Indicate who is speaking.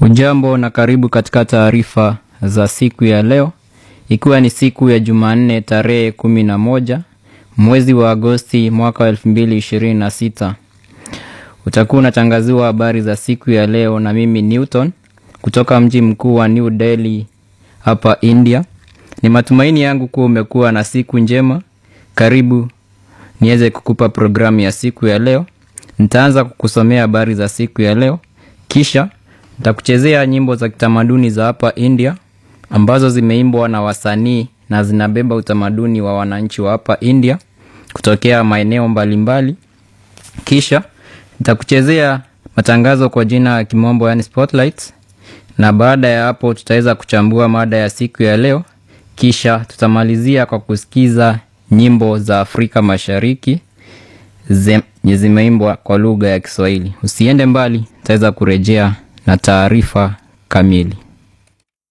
Speaker 1: Ujambo na karibu katika taarifa za siku ya leo, ikiwa ni siku ya Jumanne tarehe kumi na moja mwezi wa Agosti mwaka wa elfu mbili ishirini na sita. Utakuwa unatangaziwa habari za siku ya leo na mimi Newton kutoka mji mkuu wa New Delhi hapa India. Ni matumaini yangu kuwa umekuwa na siku njema. Karibu niweze kukupa programu ya siku ya leo. Nitaanza kukusomea habari za siku ya leo, kisha nitakuchezea nyimbo za kitamaduni za hapa India ambazo zimeimbwa na wasanii na zinabeba utamaduni wa wananchi wa hapa India kutokea maeneo mbalimbali. Kisha nitakuchezea matangazo kwa jina ya kimombo, yani spotlights, na baada ya hapo tutaweza kuchambua mada ya siku ya leo, kisha tutamalizia kwa kusikiza nyimbo za Afrika Mashariki zenye zimeimbwa kwa lugha ya Kiswahili. Usiende mbali, tutaweza kurejea na taarifa kamili.